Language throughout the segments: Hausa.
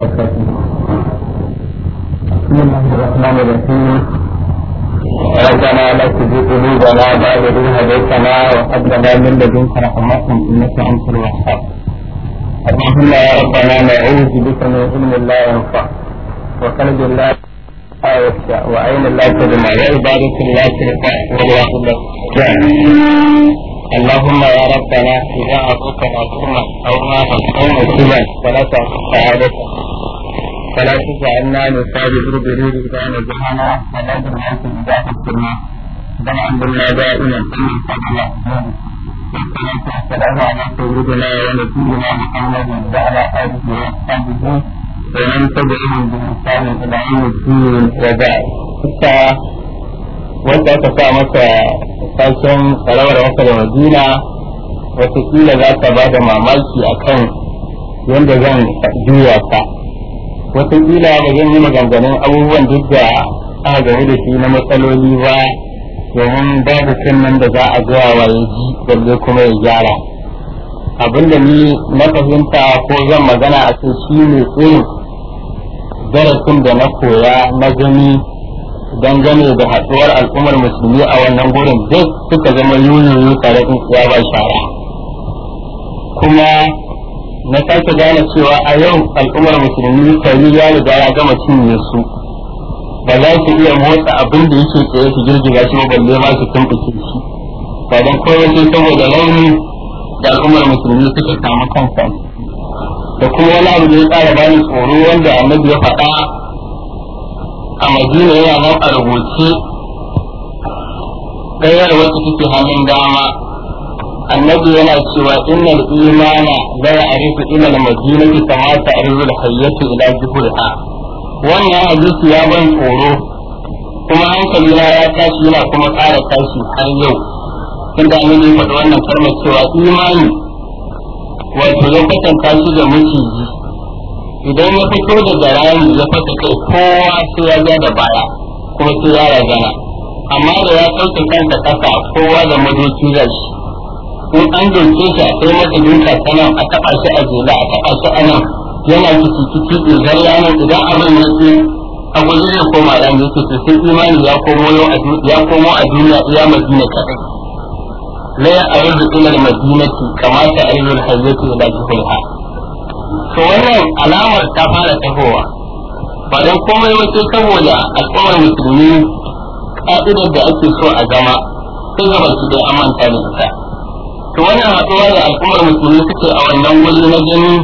بسم الله الرحمن الرحيم ربنا لا تزغ قلوبنا بعد إذ هديتنا وهب لنا من لدنك رحمة إنك أنت الوهاب اللهم يا ربنا نعوذ بك من علم لا ينفع وقلب لا يخشى وعين لا تدمع وعبادة لا ترفع والواحد لا اللهم يا ربنا إذا أعطيتنا كلمة أو ما أو مسلما فلا تعطي سعادتنا فلا تجعلنا نصاب بربرير إذا نجحنا ولا بالناس إذا حكمنا بل عندنا دائما كل فضل والصلاة والسلام على سيدنا ونبينا محمد وعلى آله وأصحابه ومن تبعهم بإحسان إلى يوم الدين وبعد. wanda aka sa masa sashen karawar wasa da madina watakila za ta ba da mamaki akan yadda zan juya ta watakila ba zan yi maganganun abubuwan duk da aka game da shi na matsaloli ba domin babu nan da za a zuwa wa ya ji balle kuma ya gyara abinda ni na fahimta ko zan magana a kai shi ne irin darasin da na koya na gani dangane da haɗuwar al'ummar musulmi a wannan gurin duk suka zama yoyoyo tare da ya ba shara kuma na sake gane cewa a yau al'ummar musulmi kari ya riga ya gama cinye su ba za su iya motsa abin da yake tsaye su girgiza shi ba balle ma su tumɓuke shi ba don kawai sai saboda rauni da al'ummar musulmi suka samu kansa da kuma wani abu da ya tsara bani tsoro wanda annabi ya faɗa a madina yana nan a rubuce ɗayar wacce take hannun dama annabi yana cewa innal imana la ya'rifu ila al-madinati kama ta'rifu al-hayyatu ila juhriha wannan hadisi ya ban tsoro kuma hankali na ya tashi yana kuma ƙara tashi har yau tunda annabi ya faɗi wannan kalmar cewa imani wato lokacin tashi da miciji idan ya fito daga rami ya fasa kai kowa sai ya ja da baya kuma sai ya ragana amma da ya sauke kansa kasa kowa da madoki da shi in an doke shi a kai masa duka sanan a taɓa shi a jela a taɓa shi a nan yana kici kici idan yana idan abin ya ce a guji zai koma ran yake to sai imani ya komo ya komo a duniya iya madina kadai la ya aridu ila al-madinati kama ta aridu al-hayyatu ila juhulha to wannan alamar ta fara tahowa ba don komai wace saboda al'ummar musulmi ka'idar da ake so a zama sun gaba su da amanta da ita to wannan haɗuwa da al'ummar musulmi suke a wannan wuri na gani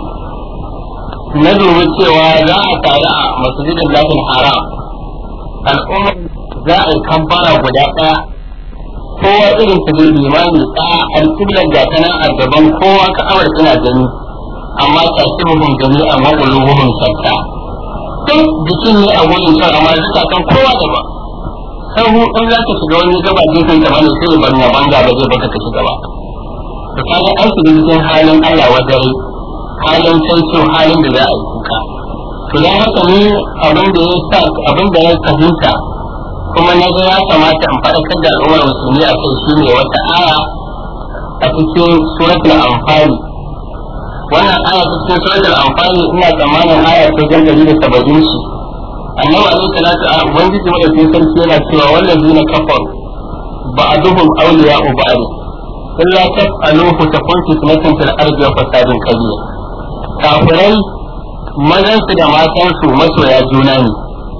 na dubi cewa za a tare a masjidin lafin haram al'ummar za a yi kambara guda ɗaya kowa irin su zai limani ɗaya alƙiblar gata nan a gaban kowa ka'awar suna gani amma tasiruhum jami'an wa qulubuhum shatta duk jikin ne a wurin kan amma zukatan kowa da ba sahu in za ka shiga wani gaba gefen ka bane sai ban ya banga ba zai baka ka shiga ba to kaga an shiga cikin halin Allah wadare halin sai halin da za a yi kuka to dan haka ni abin da ya sa abin da ya fahimta kuma na ga ya kamata in faɗakar da al'ummar musulmi a kai shine wata aya a cikin suratul anfal wannan aya ta cikin suratul anfali ina tsammanin aya ta jan dari da saba'in shi annabi alaihi salatu a ubangiji madaukakin sarki yana cewa wallazina kafaru ba'duhum awliya'u ba'd illa taf'aluhu takun fitnatun fil ardi wa fasadun kabir kafirai mazan su da matan su masoya juna ne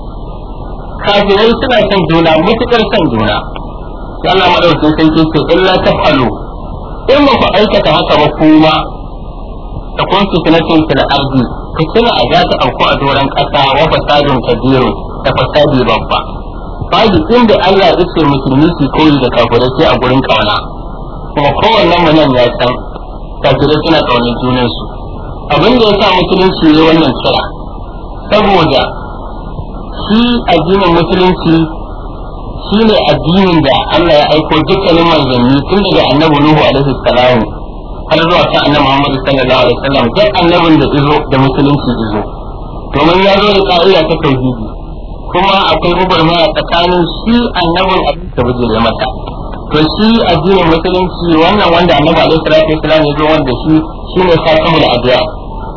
kafirai suna son juna mutukar son juna Allah madaukakin sarki ce illa taf'alu in ba ku aikata haka ba kuma ta kun fitnatin fil ardi fitina a za ta auku a doron kasa wa fasadun kabiru da fasadi babba babu inda Allah ya ce musulmi su koyi da kafirai sai a gurin kauna kuma kowannen mu nan ya san kafirai suna kaunar junan su abin da ya sa musulunci ne wannan kira saboda shi addinin musulunci shi ne addinin da Allah ya aiko dukkanin manzanni tun daga annabi Nuhu alaihi salamu har zuwa kan annabi Muhammad sallallahu alaihi wasallam duk annabin da izo da musulunci izo domin ya zo da ka'ida ta tauhidi kuma akwai gugurmaya tsakanin shi annabin da bujire mata to shi addinin musulunci wannan wanda annabi alaihi salatu wasallam ya zo wanda shi shine sakamul addu'a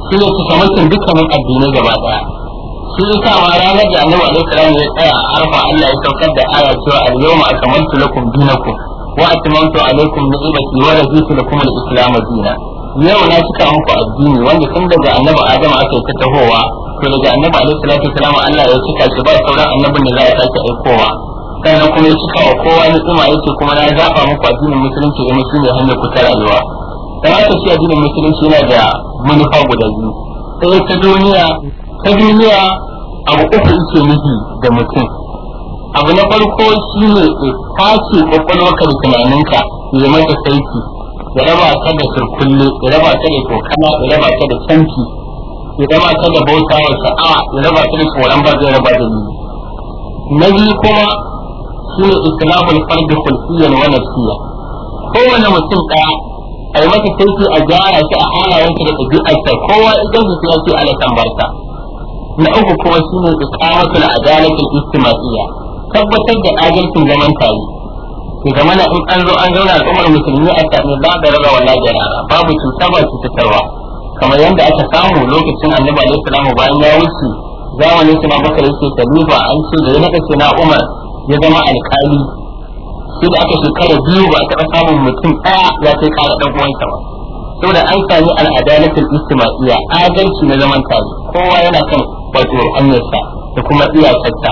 shi ne cikamakin dukkanin addinai gaba daya shi yasa ma ranar da annabi alaihi salam ya tsaya a arfa Allah ya saukar da aya cewa al-yawma akmaltu lakum dinakum wa atmamtu alaikum ni'mati wa raditu lakum al-islam dinan yau na cika muku addini wanda tun daga annabi adam aka yi ta tahowa to daga annabi alaihi salatu wasalam Allah ya cika shi ba sauran annabin da za ya sake aikowa sannan kuma ya cika wa kowa ni'ima yace kuma na zaba muku addinin musulunci da musulunci hanyar ku ta rayuwa dan haka shi addinin musulunci yana da manufa guda biyu sai ta duniya ta duniya abu uku yake nufi da mutum abu na farko shine ya tace kwakwalwarka da tunaninka ya mata saiti ya raba ta da surkulle ya raba ta da tokana ya raba ta da canki ya raba ta da bauta wa sha'a ya raba ta da tsoron ba zai raba da ni na biyu kuma shine islamul fardi khulfiyan wa nafsiya kowane mutum ɗaya a yi masa saiti a gyara shi a halayensa da ɗabi'arsa kowa idan su ya ce ala tambarta na uku kuma shine iqamatul adalatul istimaiya tabbatar da adalcin zaman tare ke zama na in an zo an zauna al'ummar musulmi a sami ba da raba wala jarara babu cuta ba cutarwa kamar yadda aka samu lokacin annabi alaihi salamu bayan ya wuce zamanin suna bakar yake khalifa an ce da ya naka ce na umar ya zama alkali sai da aka shekara biyu ba a taɓa samun mutum ɗaya ya kai ƙara ɗan uwansa ba saboda an sami al'adalatul istimaiya adalci na zaman tare kowa yana kan wato hanyarsa da kuma iyakarsa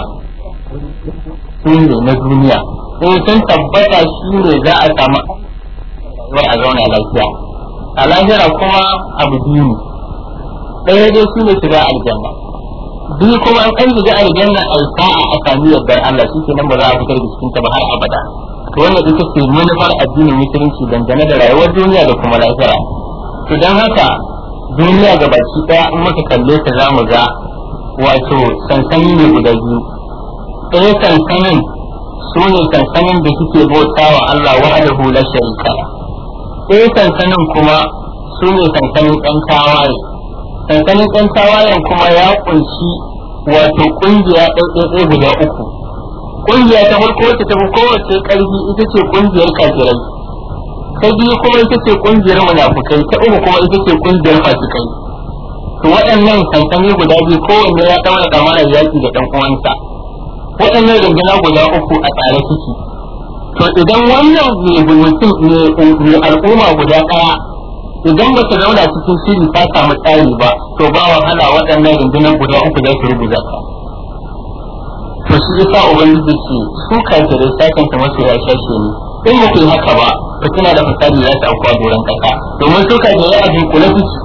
su ne na duniya in sun tabbata shi ne za a samu wai a zauna lafiya a lahira kuma abu biyu ne ɗaya dai shi ne shiga aljanna biyu kuma an an shiga aljanna a sa'a a sami yardar Allah shi nan ba za a fitar da cikin ta ba har abada to wannan ita ce manufar addinin musulunci dangane da rayuwar duniya da kuma lahira to don haka duniya ga baki ɗaya in muka kalle ta za mu ga wato sansani ne guda biyu ɗaya sansanin su ne sansanin da suke bauta wa Allah wahdahu la sharika ɗaya sansanin kuma su ne sansanin ɗan tawaye sansanin ɗan tawayen kuma ya kunshi wato ƙungiya ɗaiɗaiɗai guda uku ƙungiya ta farko wacce ta fi kowace ƙarfi ita ce ƙungiyar kafirai ta biyu kuma ita ce ƙungiyar munafukai ta uku kuma ita ce ƙungiyar fasikai to waɗannan sansani guda biyu kowanne ya ɗaura ɗamarar yaƙi da ɗan uwansa waɗannan rundunar guda uku a tsare suke to idan wannan mai mutum mai al'umma guda ɗaya idan ba ta zauna cikin shiri ta samu tsari ba to ba wahala waɗannan rundunar guda uku za su rubuta ka to shi yasa ubangiji ce su kafirai sakan ta masu ya shashe ne in ba ku yi haka ba fitina da fasadi za ta aukuwa doron ƙasa domin su kafirai a dunkule suke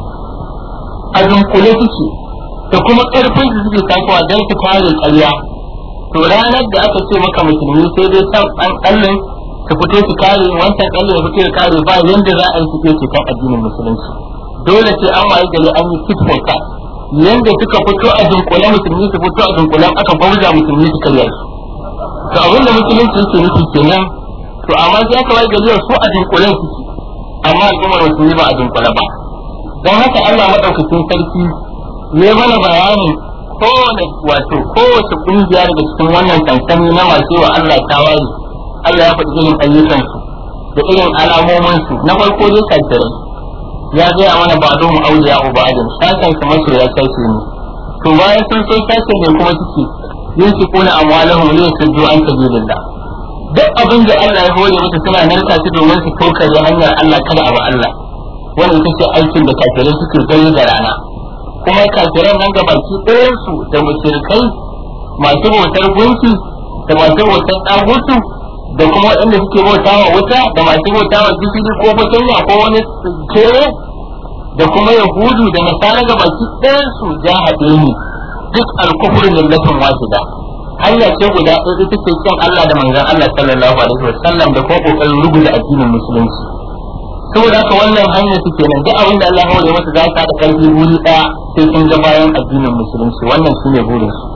a dunkule suke da kuma ƙarfin su suke tasowa don su kare ƙarya to ranar da aka ce maka musulmi sai dai can an kallon su fito su kare wancan kallon ya fito ya kare ba yanda za a yi suke ce kan addinin musulunci dole sai an wayi gari an yi tit for tat yanda suka fito a dunkule musulmi su fito a dunkule aka bauza musulmi su karya su to abin da musulunci yake nufi kenan to amma sai aka wayi gari su a dunkule suke amma al'ummar musulmi ba a dunkule ba don haka Allah madaukakin sarki ne mana bayanin kowane wato kowace kungiya daga cikin wannan sansani na masu wa Allah tawaye Allah ya faɗi irin ayyukansu da irin alamominsu na farko dai kafirai ya gaya mana ba don auliya uba adam sakan su masu ya sace ne to bayan sun so sace ne kuma suke yin su kuna amwalahum ne su jo an sabilillah duk abin da Allah ya hore musu suna narka su domin su tokare hanyar Allah kada abu Allah wannan ita ce aikin da kafirai suke gani da rana kuma kafiran nan ga baki ɗayansu da mushrikai masu bautar gunki da masu bautar ɗagutu da kuma waɗanda suke bauta wa wuta da masu bauta wa gishiri ko fatanya ko wani kere da kuma yahudu da nasara ga baki ɗayansu ja haɗe ni duk alkufur millatin wahida hanya ce guda ɗaya ita ce kyan Allah da manzon Allah sallallahu alaihi wasallam da kuma kokarin rubuta addinin musulunci saboda haka wannan hanyar su kenan duk abin da Allah ya masa za ta da karfi wuri daya sai sun ga bayan addinin musulunci wannan shine burin su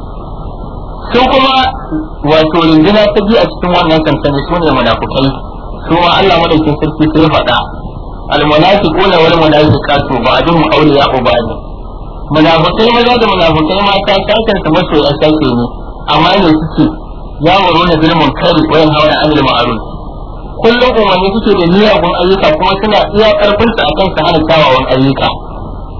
su kuma wato rinduna ta biyu a cikin wannan kankani su ne munafukai su ma Allah madaukin sarki sai ya faɗa almunafiquna wal munafiqatu ba'dhum awliya'u ba'd munafukai maza da munafukai mata sakan su masoya sake ne amma ne suke yawaro na bil munkari wa yanhauna 'anil ma'ruf kullum umarni suke da miyagun ayyuka kuma suna iya karfin su akan su hana kyawawan ayyuka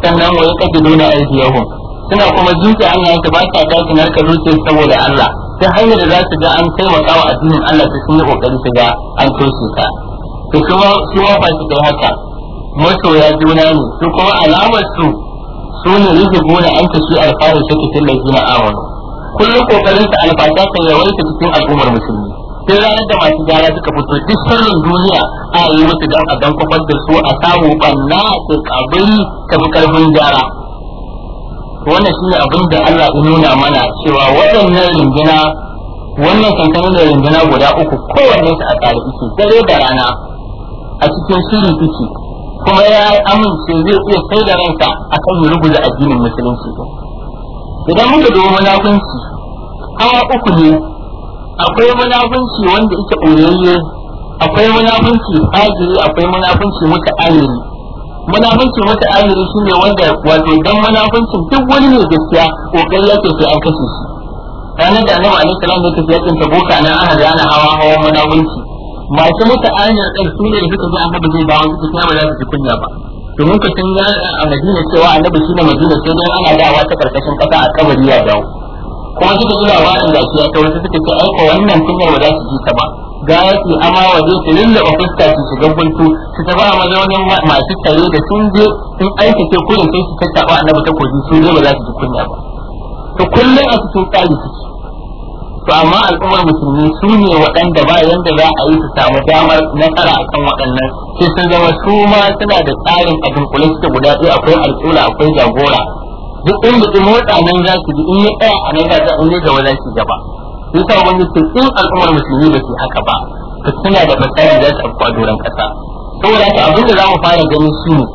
sannan wa yaqbiduna aydiyahum suna kuma zuke hannayen su ba ta dace narka zuce saboda Allah ta hanyar da za su ga an taimaka wa addinin Allah su sun yi kokari su ga an toshe ka to kuma su ma fa su kai haka masoya juna ne su kuma alamar su su ne yuzubuna an tashi alfaru shaki fil ladina amanu kullum kokarin sa alfata ta yawaita cikin al'ummar musulmi sai ranar da masu gyara suka fito duk sirrin duniya a yi musu dan a dan kofar da su a samu banna da kabari ta fi karfin gyara wannan shi ne abin da Allah ya nuna mana cewa waɗannan rinduna wannan sansanin da rinduna guda uku kowanne su a tsare ike dare da rana a cikin shiri ike kuma ya amince zai iya sai da ransa akan ya rubuta addinin musulunci idan muka dubi munafunci hawa uku ne akwai munafunci wanda yake ɓoyayye akwai munafunci fajiri akwai munafunci muta'ayyiri munafunci muta'ayyiri shine wanda wato dan munafuncin duk wani ne gaskiya kokari yake sai an kashe shi ranar da annabi alaihi salam ya tafi yakin tabuka nan ana da ana hawa hawa munafunci masu muta'ayyir din su ne da suka ji annabi zai dawo su kuma ba za su ji kunya ba domin ka san a Madina cewa annabi shine Madina sai dai ana dawa ta karkashin kasa a kabari ya dawo kuma suka ji labarin da shi ya ta wasu suka ce aiko wannan kunyar ba za su ji ta ba ga yaki ama waje su lullaba fuska su shiga buntu su ta ba mazaunin masu tare da sun je sun aikace kurin sai su tattaba annabi ta koji su ne ba za su ji kunya ba to kullum a cikin tsari suke to amma al'ummar musulmi su ne waɗanda ba yanda za a yi su samu damar nasara akan waɗannan sai sun zama su ma suna da tsarin a dunkule suke guda ɗaya akwai alƙula akwai jagora duk inda in motsa nan za su ji in ya tsaya a nan za su in ya gaba za su gaba sai sa wani ce in al'ummar musulmi ba su haka ba to suna da fasari za su afku a doron ƙasa saboda haka abin da za mu fara gani shi ne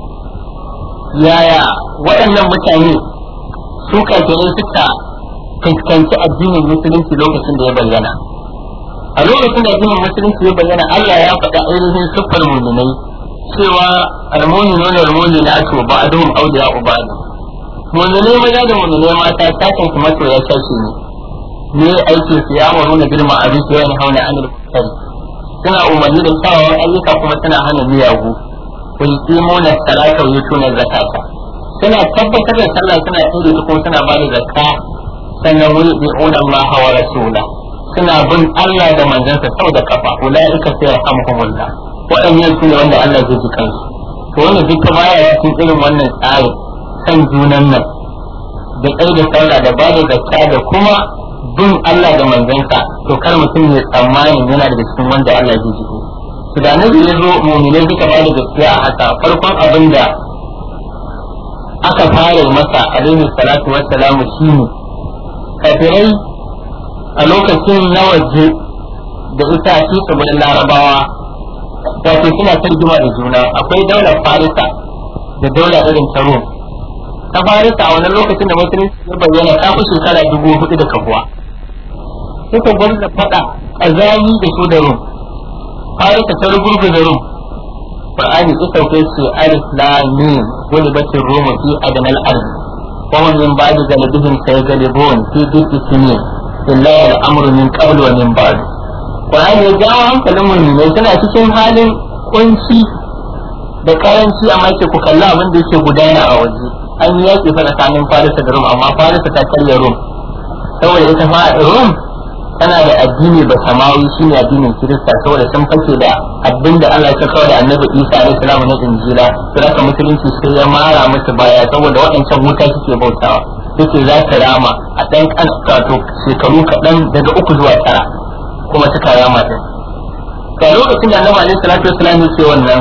yaya waɗannan mutane su kafirai suka fuskanci addinin musulunci lokacin da ya bayyana a lokacin da addinin musulunci ya bayyana Allah ya faɗa ainihin siffar muminai cewa almuni nuna almuni na ato ba a duhun auliya ubadu muminai maza da muminai mata sakin su masoya sashi ne ne aikin su ya maru na girma a rufe wani hauna anil kusari suna umarni da kyawawan ayyuka kuma suna hana miyagu wa yuqimuna salata wa yutuna zakata suna tabbatar da sallah suna tsere ta kuma suna ba da zakka sannan wani bi'una Allah wa rasula suna bin Allah da manzansa sau da kafa ulaika sai yarhamuhumullah waɗannan su ne wanda Allah zai ji kansu to wannan duka baya cikin irin wannan tsari san junan nan da kai da sallah da ba da zakka da kuma bin Allah da manzansa to kar mutum ya tsammani yana da cikin wanda Allah zai ji to da nabi ya zo mu'minai suka ba da gaskiya a haka farkon abin da aka fara masa alaihi salatu wassalamu shine kafirai a lokacin na waje da ita shi tsibirin larabawa wato suna tarjuma da juna akwai daular farisa da daula irin ta rom ta farisa a wannan lokacin da musulunci ya bayyana ta fi shekara dubu hudu da kabuwa suka gwamna faɗa ƙazami da su da rom farisa ta rugurgu da rom Qur'ani ita sauke ce alif lam mim wani batin roma fi adnal ard wa hum min ba'di galibihim saygalibun fi dhikri sinin illa al-amru min qabl wa min ba'd Qur'ani ya jawo hankalin mu'minai suna cikin halin kunci da karanci amma ke ku kalla abin da yake gudana a waje an yi yaƙi fa tsakanin Farisa da Rum amma Farisa ta karya Rum saboda ita fa Rum tana da addini ba samawi shine addinin Kirista saboda sun fake da abin da Allah ya kawo da Annabi Isa alaihi salam na Injila sai aka musulunci sai ya mara musu baya saboda waɗancan wuta suke bautawa yake za ta rama a ɗan kato shekaru kaɗan daga uku zuwa tara kuma suka rama din to lokacin da Annabi alaihi salatu wasallam ya ce wannan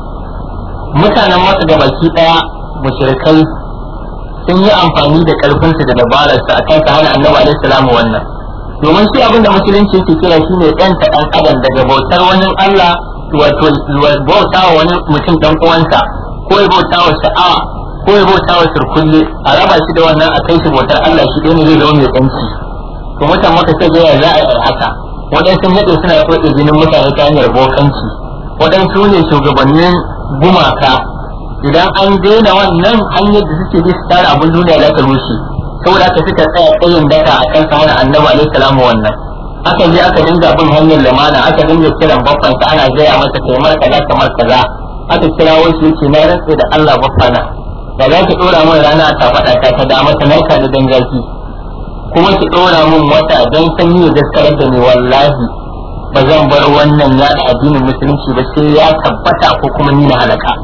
mutanen masa da baki ɗaya mushrikai sun yi amfani da ƙarfinsu da dabararsa akan su hana Annabi alaihi salam wannan domin shi abinda musulunci yake kira shi ne ɗanta ɗan adam daga bautar wani Allah wato bauta wa wani mutum ɗan uwansa ko ya bauta wa sha'awa ko ya bauta wa sirkulle a raba shi da wannan a kai shi bautar Allah shi ɗaya ne zai zama mai ɗanci to mutan maka sai ya za a yi haka waɗansu naɗe suna kwaɗe jinin mutane ta hanyar bokanci waɗansu ne shugabannin gumaka idan an daina wannan hanyar da suke bi su tara abin duniya za ta rushe saboda aka suka tsaya tsayin daka a kan hana annabi alaihi salamu wannan aka je aka dinga bin hanyar lamana aka dinga kiran babban sa ana gaya masa kai mar kaza kamar kaza aka kira wasu yake na rantsa da Allah babbana da za ki dora min rana ta faɗa ta ta dama ta narka da dangaji kuma ki dora min wata dan sanyi da daskarar da ni wallahi ba zan bar wannan yaɗa addinin musulunci ba sai ya tabbata ko kuma ni na halaka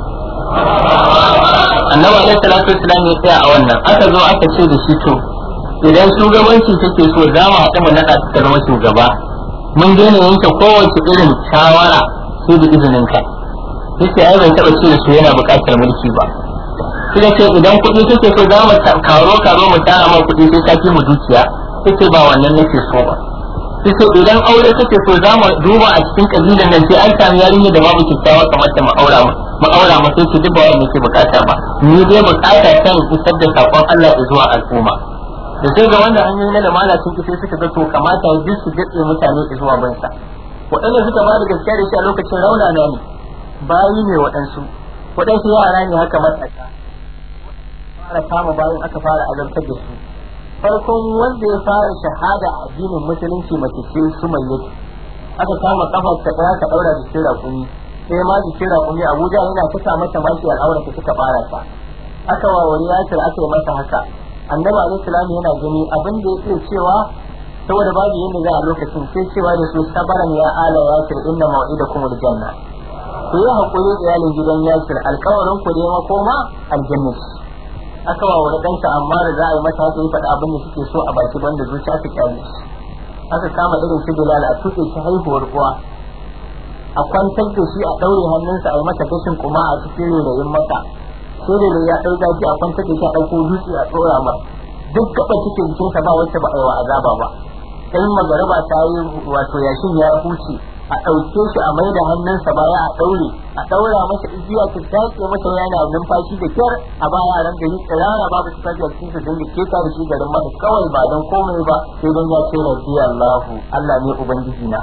annabi alaihi salatu wasallam ya tsaya a wannan aka zo aka ce da shi to idan shugabanci take so za mu haɗu mu naɗa ta zama shugaba mun daina yanke kowace irin shawara sai da izinin ka yace ai ban taɓa ce da su yana buƙatar mulki ba sai ce idan kuɗi kake so za mu karo karo mu tara ma kuɗi sai ka fi mu dukiya yace ba wannan nake so ba yace idan aure kake so za mu duba a cikin kabilan nan sai an sami yarinya da babu kyakkyawa kamar ta mu aura mu aura mu sai ki duk ba wannan ke bukata ba ni dai bukata kan isar da sakon Allah zuwa al'umma da sai ga wanda hanyoyi na lamana sun ki sai suka ga to kamata duk su daɗe mutane zuwa bansa waɗanda suka ba da gaskiya da shi a lokacin raunana ne bayi ne waɗansu waɗansu yara ne haka matasa fara kama bayan aka fara azabtar da su farkon wanda ya fara shahada a addinin musulunci mace ce su mai yake aka kama kafar ta ɗaya ka ɗaura jikin raƙumi sai ma jikin raƙumi abuja yana tuka mata mashi al'aura ta suka fara ta aka wawari yasir aka yi masa haka annabi alaihi salam yana gani abin da yake cewa saboda babu yadda za a lokacin sai cewa da su sabaran ya ala yasir inna mau'idakum aljanna ku yi hakuri iyalin gidan yasir alkawarin ku dai makoma aljanna aka wa wani ɗansa amma da za a yi mata haka yi faɗa abin da suke so a baki banda zuciya ta kyale aka kama irin su bilal a tuɗe shi haihuwar uwa a kwantar da shi a ɗaure hannunsa a yi masa gashin kuma a cikin rairayin maka sai da ya ɗau zafi a kwantar da shi a ɗauko dutse a ɗora ma duk gaba cikin jikinsa ba wacce ba a yi wa azaba ba in magaraba ta yi wato yashin ya huce a ɗauke shi a mai da hannunsa baya a ɗaure a ɗaura masa igiya ta shaƙe masa yana numfashi da kyar a ba yaran gari tsirara babu su tafiya cikin su dinga keta da shi garin masa kawai ba don komai ba sai don ya ce rabbi Allahu Allah ne ubangiji na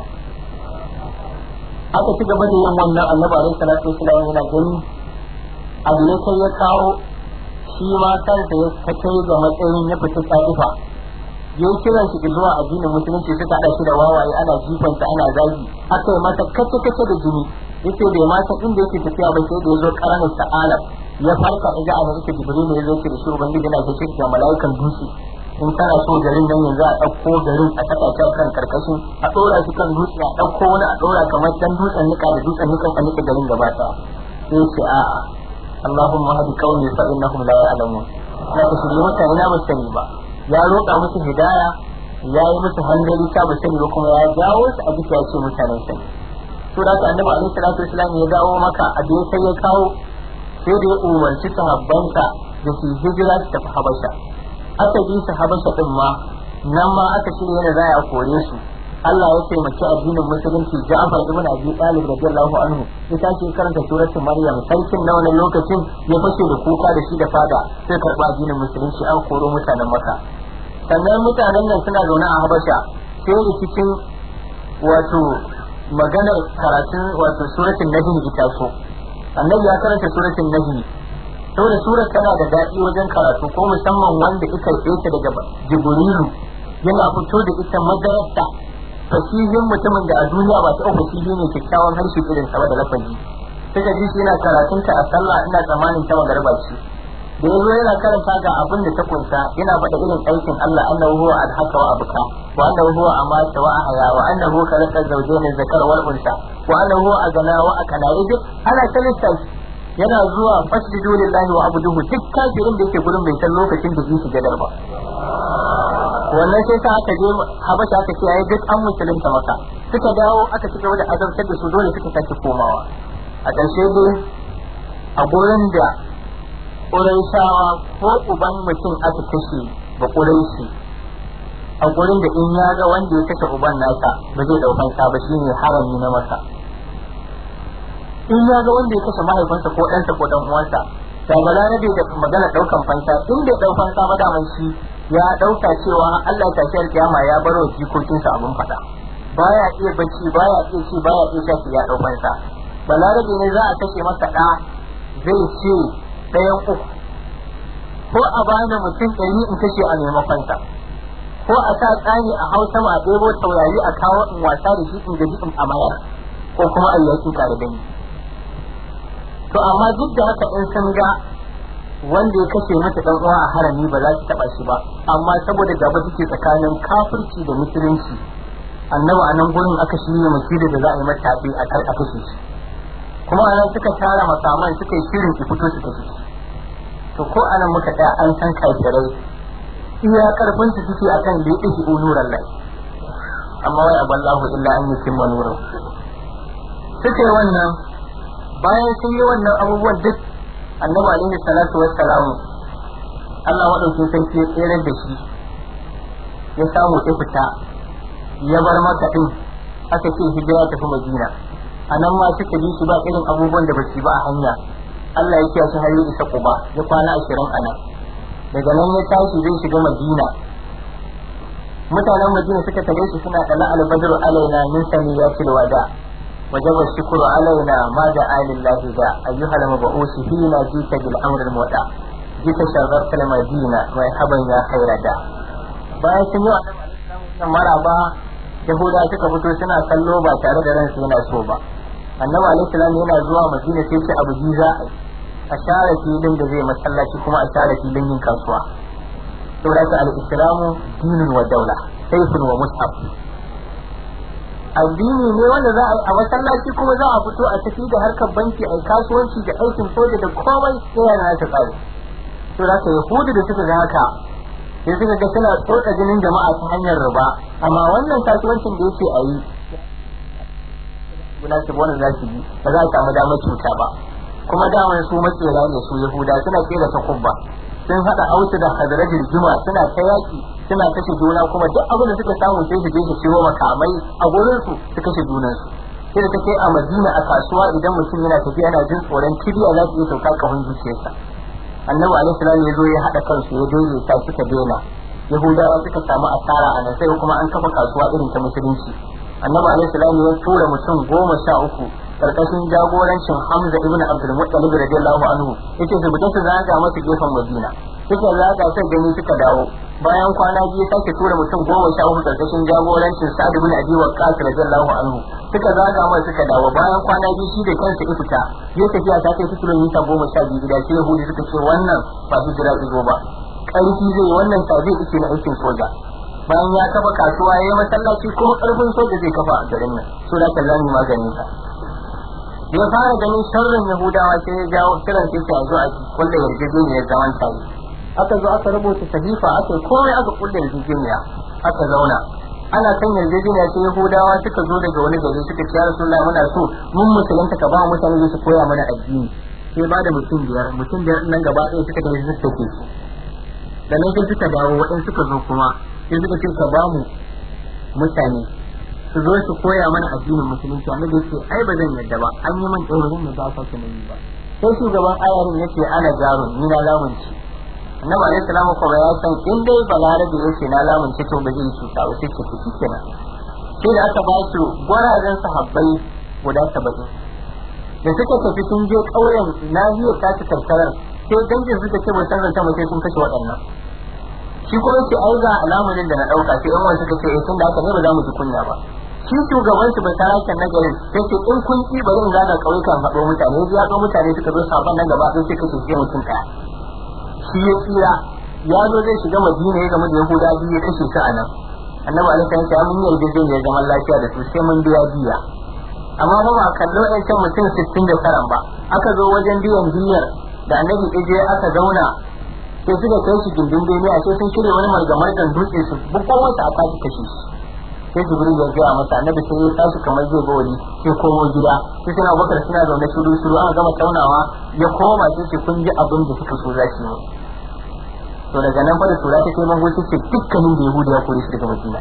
aka ci gaba da yin wannan annabi alaihi salatu wasallam yana gani abu ne kai ya kawo shi ma kansa ya kai ga matsayin ya fita tsadifa ya yi kiran shi zuwa addinin musulunci suka haɗa shi da wawaye ana jifansa ana zagi aka yi masa kace kace da jini yace bai ma san inda yake tafiya ba sai da ya zo karanin sa'alam ya farka iga a yake jibril ya zo ce da shi ubangiji yana gaishe da mala'ikan dutse in kana so garin nan yanzu a ɗauko garin a saka shi kan karkashin a ɗora shi kan dutse a ɗauko wani a ɗora kamar dan dutsen nika da dutsen nika a nika garin gaba ɗaya sai ce a'a Allahumma hadi qaumi fa innahum la ya'lamun na ka shirye mutane na ba sani ba ya roƙa musu hidaya ya yi musu hanzari ta ba sani ba kuma ya jawo su a duka ya ce mutanen sani to da ka annabi alaihi salatu wasallam ya dawo maka a da sai ya kawo sai da ya umarci sahabbansa da su hijira su tafi habasha aka bi su habasha din ma nan ma aka shirya yana za a kore su Allah ya taimaki addinin musulunci Ja'far ibn Abi Talib radiyallahu anhu ya tashi karanta suratul Maryam sarkin na wannan lokacin ya fashe da kuka da shi da fada sai karba addinin musulunci an koro mutanen Makka sannan mutanen nan suna zaune a Habasha sai rikicin wato maganar karatun wato suratul Najm ita so annabi ya karanta suratul Najm saboda surar tana da daɗi wajen karatu ko musamman wanda ita ta daga Jibrilu yana fito da ita madarasta fasihin mutumin da a duniya ba ta fasihi ne kyakkyawan harshe irin sa da lafazi suka ji shi yana karatun ta a sallah ina tsammanin ta magarba ce da yazo yana karanta ga abin da ta kunsa yana faɗa irin aikin Allah annahu huwa alhaka wa abuka wa annahu huwa amata wa ahya wa annahu khalaqa zawjayn zakar wal unsa wa annahu huwa agana wa akala idan ana kalista yana zuwa fasjudu lillahi wa abuduhu duk kafirin da yake gurin bai san lokacin da zai shiga ba wannan sai sa aka je habasha aka ce ai duk an musulunta maka suka dawo aka ci gaba da azabtar da su dole suka sake komawa a ƙarshe dai a gurin da ƙuraishawa ko uban mutum aka kashe ba ƙuraishi a gurin da in ya ga wanda ya kashe uban nasa ba zai ɗaukan sa ba shine harami na masa in ya ga wanda ya kashe mahaifinsa ko ɗansa ko ɗan uwansa da balarabe da magana ɗaukan fansa in bai ɗau fansa ba daman shi ya ɗauka cewa Allah ta shi kiyama ya bar wa jikokinsa abin faɗa baya iya bacci baya iya ci baya iya shafi ya ɗau fansa balarabe ne za a kashe masa ɗa zai ce ɗayan uku ko a bani mutum ɗari in kashe a maimakon sa ko a sa tsani a hausa ma a ɗebo taurari a kawo in wasa da shi in gaji in amayar ko kuma a yakin tare da ni to amma duk da haka in sun ga wanda ya kashe mata dan uwa a harami ba za ta taba shi ba amma saboda gaba take tsakanin kafirci da musulunci annabi a nan gurin aka shirya masjidi da za a yi mata tafi a kar a kashe shi kuma a nan suka tara makaman suka yi shirin ki fito su kashe shi to ko anan muka tsaya an san kafirai iya karfin su suke akan da yake nuran lai amma wai aballahu illa an yutimma nuran suka yi wannan bayan sun yi wannan abubuwan duk annabi alaihi salatu wassalamu Allah madaukin sarki ya tsere da shi ya samu ya fita ya bar maka din aka ce hijira tafi madina a nan ma suka bi shi ba irin abubuwan da ba su ba a hanya Allah ya kiyaye har ya isa kuba ya kwana ashirin a nan daga nan ya tashi zai shiga madina mutanen madina suka tare shi suna kala albadr alaina min samiyatil wada وجب الشكر علينا ما دعا لله ذا أيها المبعوث فينا جيت بالأمر المودع جيت شغرت المدينة مرحبا يا خير دا bayan sun yi wa maraba yahuda suka fito suna kallo ba tare da ransu yana so ba annabi alaihi salam yana zuwa madina sai ce abu ji za a share filin da zai masallaci kuma a share filin yin kasuwa saboda ka al-islamu dinun wa daula sayfun wa mushaf addini ne wanda za a yi a masallaci kuma za a fito a tafi da harkar banki a kasuwanci da aikin soja da komai sai yana ta tsari to da ka yahudu da suka ga haka sai suka ga suna tsotsa jinin jama'a ta hanyar riba amma wannan kasuwancin da yake a yi guda su wannan za su bi ba za a samu damar cuta ba kuma daman su matsera ne su yahuda suna kera ta kubba sun haɗa ausu da hadarajin juma suna ta yaƙi suna kashe juna kuma duk abin da suka samu sai su je su ciwo makamai a gurin su su kashe junansu sai da take a madina a kasuwa idan mutum yana tafiya yana jin tsoron kibiya za su iya sauka kafin zuciyarsa annabi alaihi salam ya zo ya haɗa kansu ya daidaita suka daina yahudawa suka samu asara a nan sai kuma an kafa kasuwa irin ta musulunci annabi alaihi salam ya tura mutum goma sha uku karkashin jagorancin Hamza ibn Abdul Muttalib radiyallahu anhu yace su fita su zaga masa gefen Madina suka zaga sai gani suka dawo bayan kwana biyu sake tura mutum goma sha uku karkashin jagorancin Sa'd ibn Abi Waqqas radiyallahu anhu suka zaga masa suka dawo bayan kwana biyu shi da kansa ya fita ya tafiya ta kai kilomita goma sha biyu da sai Yahudi suka ce wannan ba hijira izo ba ƙarfi zai wannan ta zai ice na aikin soja bayan ya kafa kasuwa ya yi masallaci kuma ƙarfin soja zai kafa a garin nan so da kallon maganin sa ya fara ganin sharrin yahudawa sai ya jawo kiran sai ya zo a kulle yarjejeniyar zaman tare aka zo aka rubuta sahifa aka komai aka kulle yarjejeniya aka zauna ana kan yarjejeniya sai yahudawa suka zo daga wani gari suka ce ya rasulullahi muna so mun musulunta ka ba mutane su koya mana addini sai ba da mutum biyar mutum biyar nan gaba ɗaya suka tafi suka take su da nan sai suka dawo waɗansu suka zo kuma sai suka ce ka ba mu mutane su zo su koya mana addinin musulunci annabi yace ai ba zan yadda ba an yi man tsoron da ba sake nayi ba sai shugaban ayarin yace ana jarun ni na lamunci annabi alaihi salamu ko ya san in dai balarabe yace na lamunci to ba zai cuta ba sai ce to shikenan sai da aka ba su gwarazan sahabbai guda saba'in da suka tafi sun je ƙauyen nahiyar tasu karkarar sai dangin suka ce bai san zanta mai sai sun kashe waɗannan shi kuma ce ai ga alamunin da na ɗauka sai yan wani suka ce eh tun da haka ne ba za mu ji kunya ba shi shugaban su bai sarakin na garin sai ce in kun ki bari in zaga kauyukan haɗo mutane ya zo mutane suka zo sabon nan gaba sai suka ce mutum ɗaya shi ya tsira ya zo zai shiga madina ya gama da yahuda biyu ya kashe su a nan annabi alaihi salam ya mun yarda zai ya zaman lafiya da su sai mun biya biya amma ba ba kallo ɗan can mutum sittin da karan ba aka zo wajen biyan biyar da annabi je aka zauna sai suka kai shi gindin duniya sai sun shirya wani margamargan dutse su bukwan wata a tashi kashe shi sai jibril ya gaya masa annabi sai ya tashi kamar zai bawali sai komo gida sai suna bakar suna zaune shiru shiru aka gama taunawa ya koma sai ce kun ji abin da suka so za su yi to daga nan fa da tura ta kai mango ce dukkanin da yahudi ya kore shi daga madina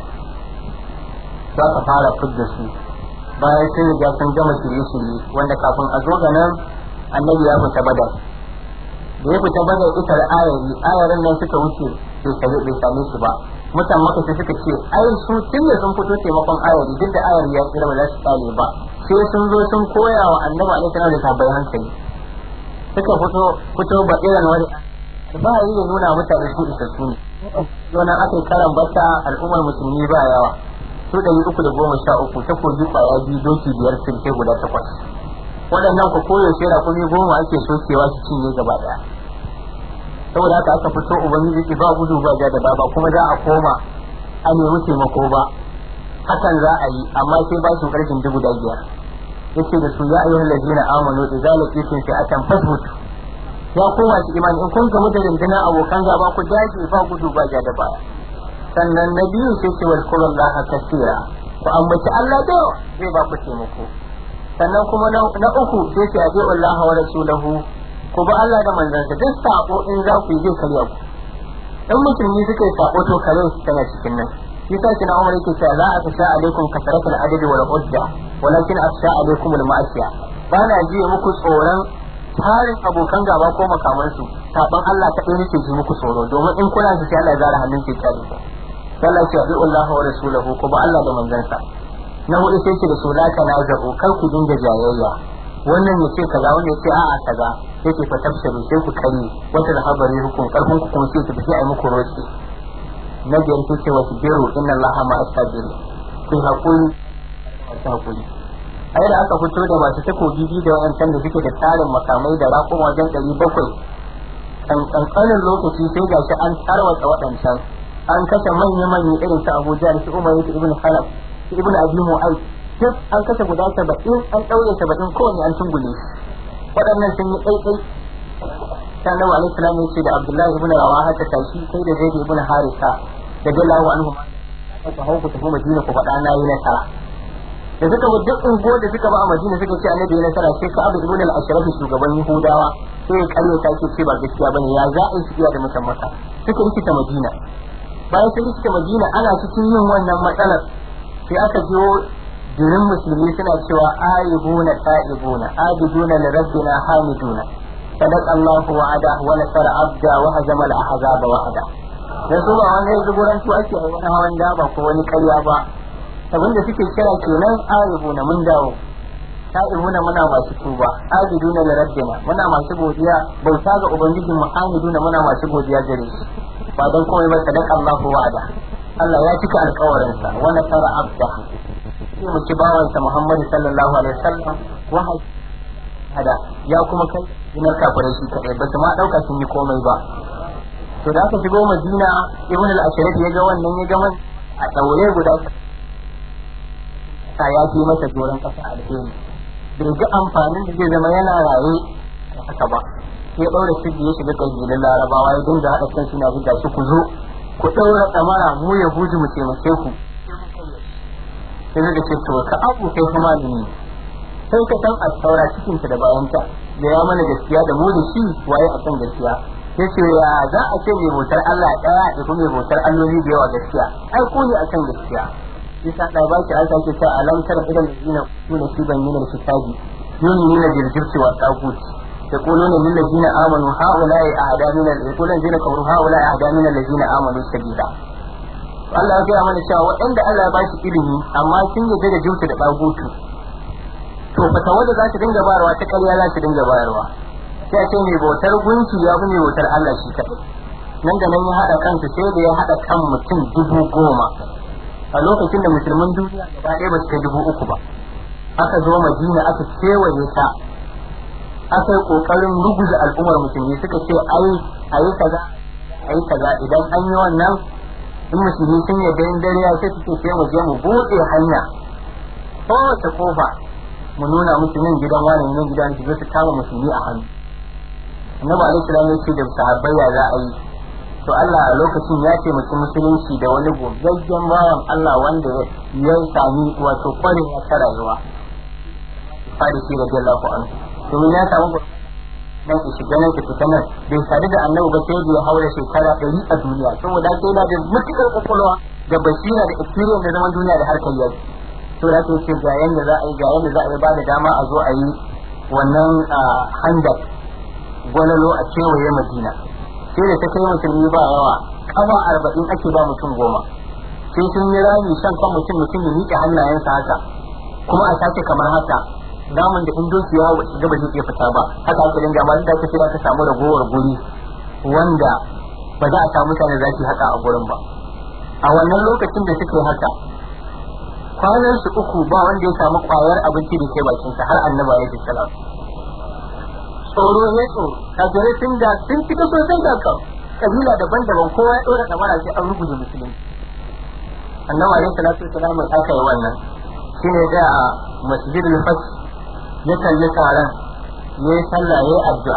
za ka fara fidda su bayan sai riga sun gama shirye-shirye wanda kafin a zo ga nan annabi ya fita badar da ya fita badar ita da ayari ayarin nan suka wuce bai same su ba mutan maka sai suka ce ai su tun da sun fito taimakon ayari duk da ayari ya tsira ba za su tsale ba sai sun zo sun koya wa annabi alaihi salam da tabbai hankali suka fito fito ba irin wani ba yi ya nuna mutane su isassu ne wannan aka yi karan bata al'ummar musulmi ba yawa su ɗari uku da goma sha uku ta kogi kwaya biyu doki biyar sirke guda takwas waɗannan ku koyaushe rakumi goma ake sokewa su cinye gaba ɗaya saboda haka aka fito ubangiji ki ba gudu ba ja da ba ba kuma za a koma a nemi taimako ba hakan za a yi amma sai ba su karfin dubu da biyar yace da su ya ayyuhal ladina amanu idza laqitum fi'atan fasbutu ya koma shi imani in kun gamu da rundunar abokan gaba ku dace ba gudu ba ja da baya sannan na biyu sai ce wa kullallaha kasira ku ambaci Allah da zai ba ku taimako sannan kuma na uku sai ce aje Allah wa rasulahu ku ba Allah da manzansa duk sako in za ku yi zai karya ku in musulmi suka yi sako to kare su tana cikin nan shi sa kina umar yake cewa za a tasha alaikum kasratul adadi wal udda walakin afsha alaikum al ma'asiya ba na ji muku tsoron tarin abokan gaba ko makamansu saban Allah ta ɗaya nake ji muku tsoro domin in kuna su sai Allah ya zara hannun ke kyale ku Allah ya ce Allah wa rasulahu ko ba Allah da manzansa na hudu sai ce da su la tanazu kar ku dinga jayayya wannan ya ce kaza wannan ya ce a'a kaza sai ce fa tafsiru sai ku kare wata da habari hukum karfin ku kuma sai ku tafi ai muku roci na biyar sai ce wasu biru inna Allah ma asabiri ku hakuri masu hakuri ai da aka fito da masu takobi biyu da wayancan da suke da tarin makamai da raƙuma wajen ɗari bakwai kan kankanin lokaci sai gashi an tarwatsa waɗancan an kashe manya-manya irin su Abuja da su Umar ibn Khalaf su ibn Abi Mu'ayth duk an kashe guda saba'in an ɗaure saba'in kowane an tungule waɗannan sun yi ɗaiɗai sannan wa alaihi salam ce da Abdullahi ibn Rawaha ta tashi sai da Zaid ibn Harisa da Jallahu anhu ka hau ku tafi Madina ku faɗa na yi nasara da suka bi duk unguwar da suka ba a Madina suka ce annabi ya nasara sai ka Abu ibn al-Ashraf shugaban Yahudawa sai ya kalle ta ce ba gaskiya bane ya za a yi shiya da mutan maka suka rikita Madina bayan sun rikita Madina ana cikin yin wannan matsalar sai aka jiwo jirin musulmi suna cewa aibuna ta'ibuna abiduna li rabbina hamiduna sadaqa Allahu wa'ada wa nasara abda wa hazama al-ahzaba wahda dan su ba wani zuburantu ake wani hawan daba ko wani karya ba abinda suke kira kenan aibuna mun dawo ta'ibuna muna masu tuba abiduna li rabbina muna masu godiya bauta ga ubangijin mu hamiduna muna masu godiya gare shi ba dan komai ba sadaqa Allahu wa'ada Allah ya cika alƙawarinsa wa nasara abda sai mu ci bawansa Muhammad sallallahu alaihi wasallam wa hada ya kuma kai dinar kafirai shi kadai ba su ma dauka sun yi komai ba to da aka shigo Madina Ibn al-Ashraf ya ga wannan ya ga man a daure guda ta ya fi masa doron kasa alheri bai ga amfanin da zai zama yana raye haka ba ya daura shi ya shiga kabilun Larabawa ya dinga hada kan suna buga shi ku zo ku daura tsamara mu ya huji mu taimake ku sai zai ce to ka abu kai kuma malami sai ka san a saura cikin da bayanta da ya mana gaskiya da mu da shi waye a kan gaskiya sai ce ya za a ce mai bautar Allah daya da kuma mai bautar alloli da yawa gaskiya ai ko ne akan gaskiya yasa da ba ki an sake ta alamtar idan ladina kuna shi ban yana kitabi yuni ne da jirgirci wa tagut يقولون للذين آمنوا هؤلاء أعداء من يقولون الذين كفروا هؤلاء أعداء من الذين آمنوا سبيلا Allah ya gaya mana cewa waɗanda Allah ya ba shi ilimi amma sun yarda da jinsu da ɗagutu to fata wanda za su dinga bayarwa ta ƙarya za su dinga bayarwa sai a ce mai bautar gunki ya fi mai bautar Allah shi kaɗai nan da nan ya haɗa kansu sai da ya haɗa kan mutum dubu goma a lokacin da musulman duniya gaba ɗaya ba su kai dubu uku ba aka zo madina aka kewaye ta aka yi ƙoƙarin ruguza al'ummar musulmi suka ce ai ayi kaza ayi kaza idan an yi wannan in musulmi sun yarda in dare ya sai suke sai mu je mu buɗe hanya kowace kofa mu nuna musu nan gidan wani nan gidan su su kama musulmi a hannu annabi alaihi salam ya ce da sahabbai ya za a yi to Allah a lokacin ya ce mutum musulunci da wani gogaggen bawan Allah wanda ya sami wato kwarewa ta rayuwa farisi radiyallahu anhu domin ya samu nan ki shiga nan ki fita nan bai sadu da annabi ba sai da ya haura shekara ɗari a duniya saboda haka yana da mutukar kwakwalwa da basira da experience da zaman duniya da harkar yaki to da ce ga yanda za a yi ga yanda za a yi ba da dama a zo a yi wannan handak gwalalo a kewaye madina sai da ta kai musulmi ba yawa kafa arba'in ake ba mutum goma sai sun yi rami shan kan mutum mutum ya miƙe hannayensa haka kuma a sake kamar haka namun da in doki ya shiga ba zai iya fita ba haka aka dinga amma da aka kira ka samu ragowar guri wanda ba za a samu mutane za su haka a gurin ba a wannan lokacin da suke haka kwanan su uku ba wanda ya samu kwayar abinci da ke bakin sa har annaba ya salam tsoro ne tsoro kafirai sun da sun fita sosai da kan kabila daban-daban kowa ya dora damara sai an rubuta musulunci annabi alaihi salatu wasalam aka yi wannan shine da a masjidul fath ya kalli taron ya yi sallah ya yi addu'a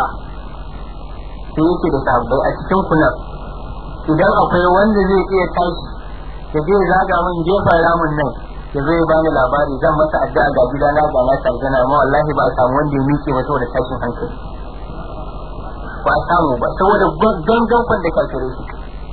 sai yake da sahabbai a cikin kunan idan akwai wanda zai iya tashi ya je zaga min gefen ramin nan ya zo ya bani labari zan masa addu'a ga gidana ga na sarjana amma wallahi ba a samu wanda ya miƙe ba saboda tashin hankali ba a samu ba saboda gangan kwan da kafirai su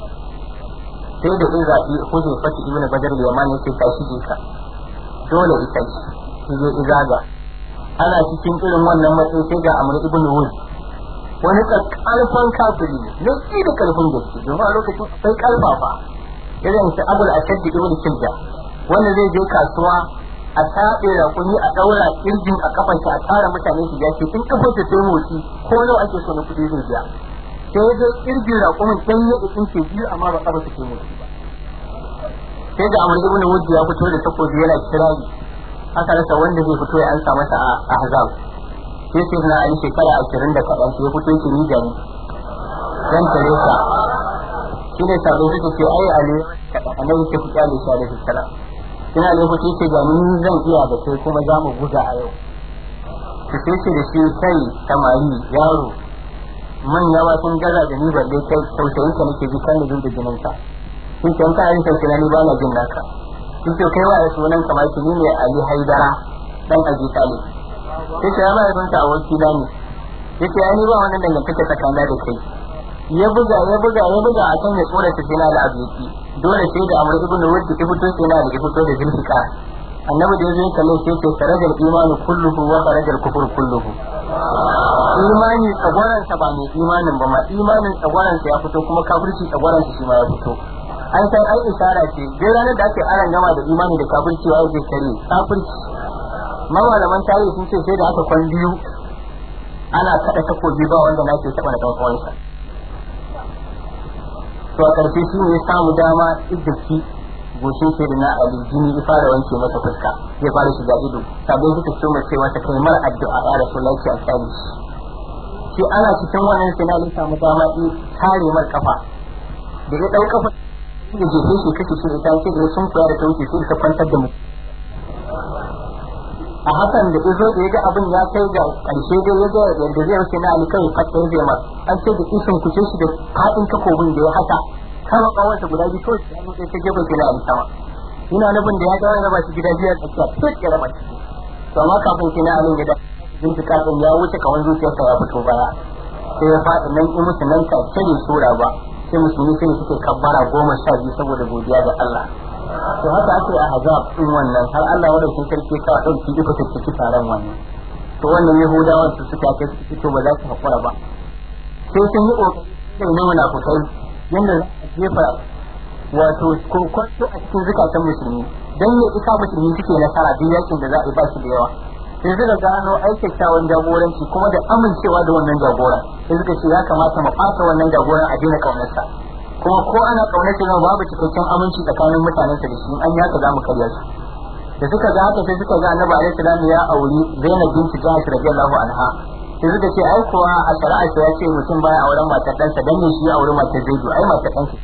sai da in zaɓi hujjar fati ibn badar yaman yake tashi je ka dole ita ce je izaga ana cikin irin wannan matsayi sai ga amr ibn wud wani karfan kafiri ne ne da karfin gaske domin a lokacin akwai karfafa irin su abul asad ibn kilda wanda zai je kasuwa a taɓe rakuni a ɗaura kirjin a kafan a tara mutane su ja ce in kafar ta sai motsi ko nawa ake so na kuɗi zai biya sai dai kirjin rakumin dan ya ikin ke biyu amma ba kafa ta sai motsi ba sai da amur ibn wujji ya fito da takobi yana kirari aka rasa wanda zai fito ya ansa masa a ahzab sai sai na ali shekara ashirin da kaɗan sai ya fito ki ni gani dan taresa shine sabon suka ce ai ali annabi ke fita da shi alaihi salam ina ne ku ce ga ni zan iya da kai kuma za mu buga a yau ki sai ce da shi kai samari yaro manya ma sun gaza da ni balle kai tausayin ka nake ji kan da da jinin ka kin ce ka yin tausayi ni ba na jin naka kin ce kai wa sunan ka ma ki ni ne Ali Haidara dan Abi Talib sai ce ma yaron ta aboki na ne yace ai ni ba wannan dangantaka tsakanin da kai ya buga ya buga ya buga a kan ya tsora ta sai na al'abiyaki dole sai da amur ibn wud ta fito sai na da fito da zulfika annabi da yazo kalle sai ce sarajal imanu kulluhu wa sarajal kufur kulluhu imani tsagwaran sa ba mai imanin ba ma imanin tsagwaran sa ya fito kuma kafirci tsagwaran sa shi ma ya fito an san ai isara ce duk ranar da ake aran gama da imani da kafirci wa zai kare kafirci mawalaman tarihi sun ce sai da aka kwan biyu ana kada takobi ba wanda na ke taba da dan uwansa to a ƙarshe shi ne ya samu dama iddaki goshin sai da na ali jini ya fara wanke masa fuska ya fara shiga ido sabai suka ce mai cewa ta kai mar addu'a ya rasu lafiya a tsari shi ana cikin wannan sai na samu dama in kare mar kafa da ya ɗau kafa da jefe shi kake shi ita ce da sun koya da ta wuce sai ta kwantar da mu a hakan da izo da ya ga abin ya kai ga ƙarshe dai ya ga yadda zai wuce na ali kawai fata ya zai mar an ce da kishin kuce shi da faɗin takobin da ya haka kama kawarsa guda biyu kawai sai sai ta gefe sai na ali sama ina nufin da ya ga wani raba shi gida biyu a tsakiya fit ya raba shi to amma kafin sai na ali ya da bincika din ya wuce kawan zuciyarsa ya fito baya sai ya faɗi nan in musu nan ka cire sura ba sai musulmi sai suke kabbara goma sha biyu saboda godiya ga Allah to haka ake a hazab din wannan har Allah madaukakin sarki ka dauki duka tattaki taron wannan to wannan yahudawan su suka kai su fito ba za su hakura ba sai sun yi kokari da ne munafukai yanda za a jefa wato kokwato a cikin zukatan musulmi dan ne ika musulmi suke nasara duk yakin da za a yi ba shi da yawa sai suka gano aikaktawan jagoranci kuma da amincewa da wannan jagoran sai suka ce ya kamata mu ɓata wannan jagoran a daina kaunarsa kuma ko ana kaunar shi babu cikakken aminci tsakanin mutanen sa da shi an yaka za mu karya su da suka ga haka sai suka ga annabi alaihi salam ya auri Zainab binti Jahsh radiyallahu anha sai suka ce ai kuwa a shari'a ya ce mutum baya auren matar ɗansa dan ne shi ya auri matar Zaidu ai matar ɗansa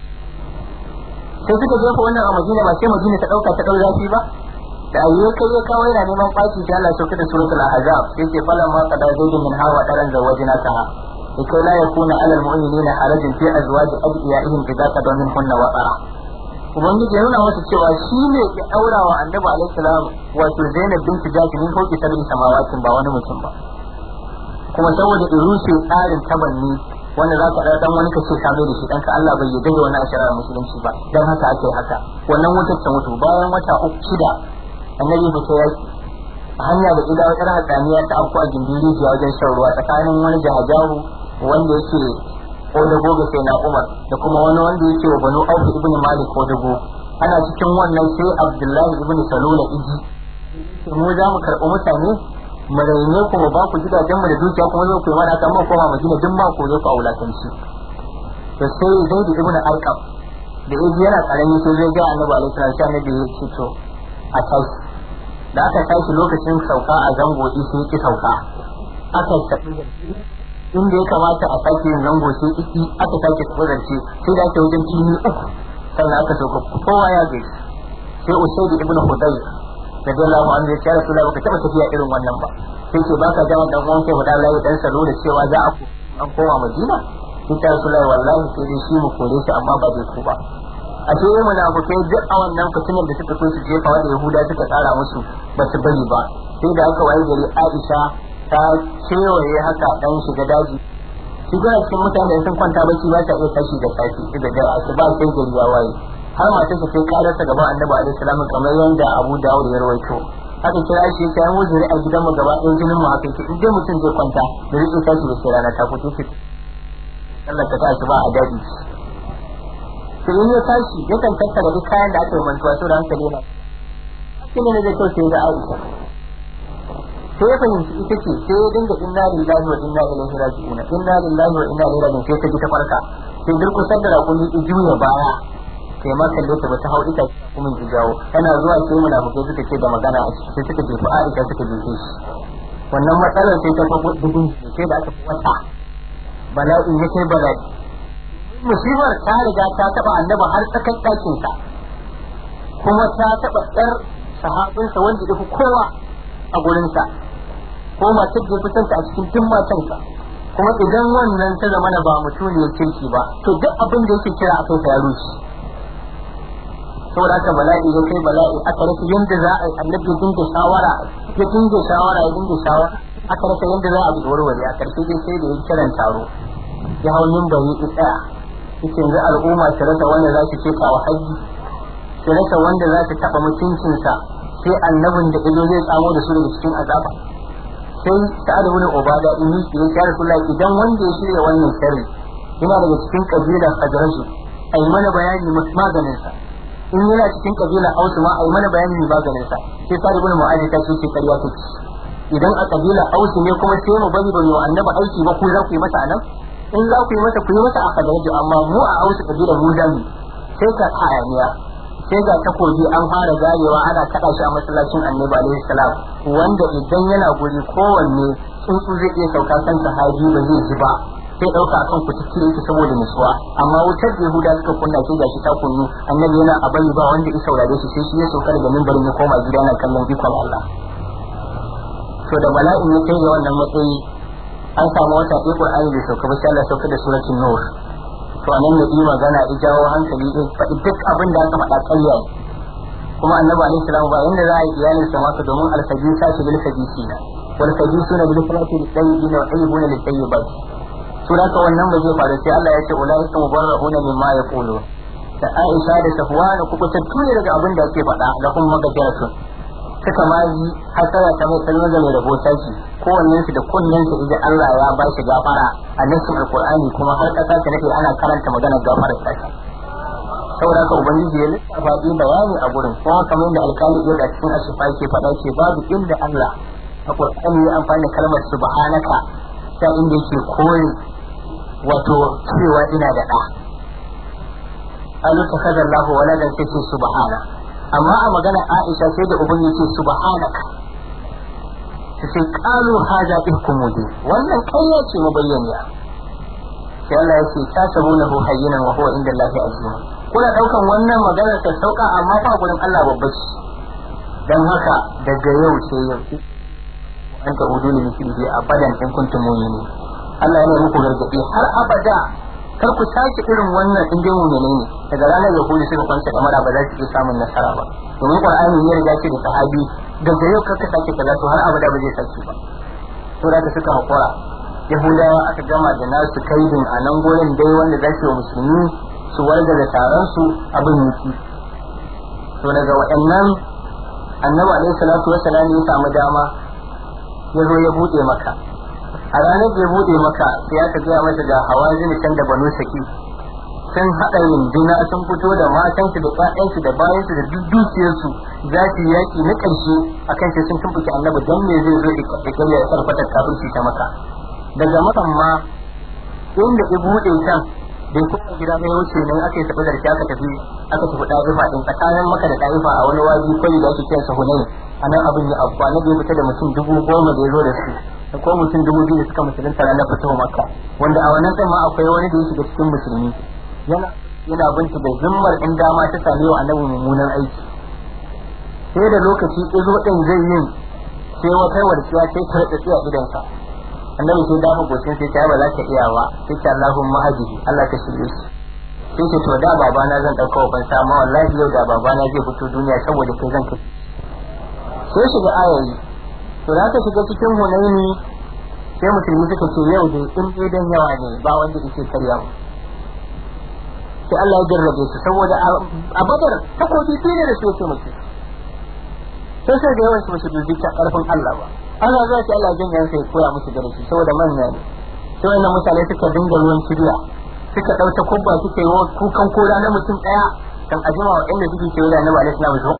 sai suka jefa wannan a Madina ba sai Madina ta dauka ta dau zafi ba da ayyuka kai ya kawo yana neman ɓaci sai Allah ya sauka da suratul ahzab sai ce falan ma qada zaidu min hawa daran zawajina ta لكي لا يكون على المؤمنين حرج في ازواج ادعيائهم اذا قضوا منهن وطرا ubangiji ya nuna masa cewa shi ne ya aura wa annabi alaihi salam wato zainab binti jahsh min fauki sabin samawatin ba wani mutum ba kuma saboda irushe tsarin tabanni wanda za ka dan wani kace ka mai da shi danka Allah bai yarda da wani asharar musulunci ba dan haka ake haka wannan wutar ta mutu bayan wata uku shida annabi ba ta yaki hanya da ila wata hatsaniya ta afku a gindin rijiya wajen shan ruwa tsakanin wani jahajaru wanda yake kodago ga sai na umar da kuma wani wanda yake wa banu auf ibn malik kodago ana cikin wannan sai abdullahi ibn salula iji mu za mu karɓi mutane mu raine ku mu ba ku gidajen mu da dukiya kuma zo ku yi mana kan koma madina duk ma ku zo ku aulatanci to sai zaid ibn arqam da yaji yana karami sai zai ga annabi alaihi salatu wasallam annabi ya ce to a tashi da aka tashi lokacin sauka a zango sai ki sauka aka tafi inda ya kamata a sake yin zango sai iki aka sake tsorance sai da ake wajen fili uku sannan aka sauka kowa ya gaishe sai usaid ibn hudayr da dallahu anhu ya ce rasulullahi baka taba tafiya irin wannan ba sai ce baka ga dan uwan kai da Allah dan salo da cewa za a an koma Madina sai ta rasulullahi wallahi sai dai shi mu kore shi amma ba zai ku ba a ce yi munafukai duk a wannan fitinar da suka so su jefa wanda Yahuda suka tsara musu ba su bari ba sai da aka waye gari Aisha ta kewaye haka dan shiga daji shi ga cikin mutane sun kwanta bacci ba ta iya tashi da safi da da asuba sai gari ya waye har matar sa sai karasa gaban Annabi alaihi salam kamar yanda Abu Dawud ya rawaito haka kira shi ya yi wuzuri a gidan mu gaba ɗaya jinin mu haka yake in dai mutum zai kwanta da zai tashi da sai rana ta fito ki Allah ta tashi ba a daɗi to in ya tashi yakan tattara duk kayan da aka yi mantuwa saboda hankali yana shi ne zai kyau sai da Aisha sai ya fahimci ita ce sai ya dinga inna lillahi wa inna ilaihi raji'un inna lillahi wa inna ilaihi raji'un sai ta ji ta farka sai durkusar da rakumi ta juya baya sai ma kalle ta bata hau ita kuma ki jawo tana zuwa sai munafikai suka ce da magana a ciki sai suka jefa Aisha suka jefe shi wannan matsalar sai ta fago dubin sai da aka wata bala'in ya kai bala'i musibar ta riga ta taba annaba har tsakan ɗakin sa kuma ta taba ɗar sahabinsa wanda ya fi kowa a gurinsa ko matar da kusanta a cikin duk matansa kuma idan wannan ta zama ba mutuniyar kirki ba to duk abin da yake kira akai ta rushe saboda haka bala'i ya kai bala'i aka rasa yadda za a yi annabi ya dinga shawara ya dinga shawara ya dinga shawara aka rasa yadda za a bi warware a karshe dai sai da ya kiran taro ya hau bari ya tsaya yake yanzu al'umma su rasa wanda za su ce kawo haji su rasa wanda za su taɓa mutuncinsa sai annabin da izo zai tsamo da su daga cikin azaba sai sa'ad ibn ubada in yi ya ya rasulullahi idan wanda ya shirya wannan sharri yana daga cikin kabilar hadraju ai mana bayani maganin sa in yana cikin kabilar ausu ma ai mana bayani maganin sa sai sa'ad ibn mu'adh ta ce kariya take idan a kabilar ausu ne kuma sai mu bari ba mu annabi aiki ba ku za ku yi masa anan in za ku yi masa ku yi masa a hadraju amma mu a ausu kabilar mu zamu sai ka hayaniya sai ga takobi an fara garewa ana kada shi a masallacin annabi alaihi salam wanda idan yana guri kowanne tsuntsu zai iya sauka kan sahabi ba zai ji ba sai dauka akan ku cikin yake saboda nutsuwa amma wutar da yahuda suka kunna sai gashi ta kunnu annabi yana a bari ba wanda ya saurare shi sai shi ya sauka daga mimbarin ya koma gida yana kallon ikon Allah to da bala'in ya kai ga wannan matsayi an samu wata ɗaya Qur'ani bai sauka ba sai Allah sauka da suratul nur to anan ne yi magana ya jawo hankali din faɗi duk abin da aka faɗa ƙarya kuma annabi alaihi salam ba yanda za a yi iyalin sa masa domin alfajisa shi bil fajisina wal fajisuna bil salati lit tayyibina wa tayyibuna lit tayyibat to da wannan ba zai faru sai Allah ya ce ulaika mubarra'una mimma yaqulu da Aisha da Safwan ku kutattu ne daga abin da ake faɗa da kuma magajaratun suka ma yi hasara ta mai kalmar da mai rabo taki kowannen su da kunnen su idan Allah ya ba shi gafara a nasin alqur'ani kuma har kasa ta nake ana karanta maganar gafarar ta saboda haka ubangiji ya lissafa yi bayani a gurin kuma kamar yadda alkali ya da cikin ashifa yake faɗa ce babu inda Allah a qur'ani ya amfani da kalmar subhanaka ta inda yake kore wato cewa ina da ɗa alu takadar lahu waladan sai ce subhana amma a magana Aisha sai da uban yace subhanaka su ce qalu hadha ihkum mubin wannan kayya ce mabayyaniya sai Allah ya ce ta sabunahu hayyinan wa huwa inda Allah azim kuna daukan wannan magana ta sauka amma fa gurin Allah babba ce dan haka daga yau sai yau an ta udu ne miki abadan in kuntum mu'minin Allah yana muku gargadi har abada kar ku sake irin wannan in dai mu'mini ne daga ranar da kuli suka kwanta kamar ba za su iya samun nasara ba domin qur'ani ya riga ce da sahabi daga yau kar ka sake kaza to har abada ba zai sake ba to da ka suka hakura yahudawa aka gama da nasu kaidin a nan gurin dai wanda za su yi musulmi su warga da taron su abin yiki to daga waɗannan annabi alaihi salatu wassalam ya samu dama ya zo ya bude maka a ranar da ya bude maka sai aka gaya masa da hawa zini can da banu saki sun haɗa yindina sun fito da matansu da ƴaƴansu da bayansu da duk dukiyarsu za su yi yaƙi na ƙarshe a kan sai sun tumɓuke annabi don me zai zo da ƙarya ya sarfatar kafirci ta maka daga makan ma inda ya buɗe can bai kuma gida mai wuce nan aka yi tafi zarfi aka tafi aka tafi ɗa'ifa ɗin tsakanin maka da ɗa'ifa a wani waji kwari da ake kiransa hunayi a nan abin ya abuwa na bai fita da mutum dubu goma da ya zo da su da kuma mutum dubu biyu da suka musulunta ranar fitowa makka wanda a wannan ma akwai wani da ya shiga cikin musulmi yana yana binta da zimmar in dama ta sami wa annabi mummunan aiki sai da lokaci izo din zai yin sai wata warkiya sai ta rada tsiya idansa annabi sai dafa gocin sai ta ba za ka iya ba sai ta Allahumma hadihi Allah ka shirye shi sai ce to da babana zan dauka ban sa amma wallahi yau da babana zai fito duniya saboda kai zan kai sai shiga ayayi to da ka shiga cikin hunaini sai musulmi suka ce yau dai in dai dan yawa ne ba wanda yake karya mu sai Allah ya jarrabe su saboda a badar takobi biyu ne da su yake musu sai sai da yawan su musu dubi ta karfin Allah ba Allah zai ce Allah jin sai koya musu darasi saboda manya ne sai wannan mutane suka dinga ruwan kiriya suka ɗauta kubba suka yi kukan kora na mutum ɗaya kan ajima wa inda suke kewaye da annabi alaihi salam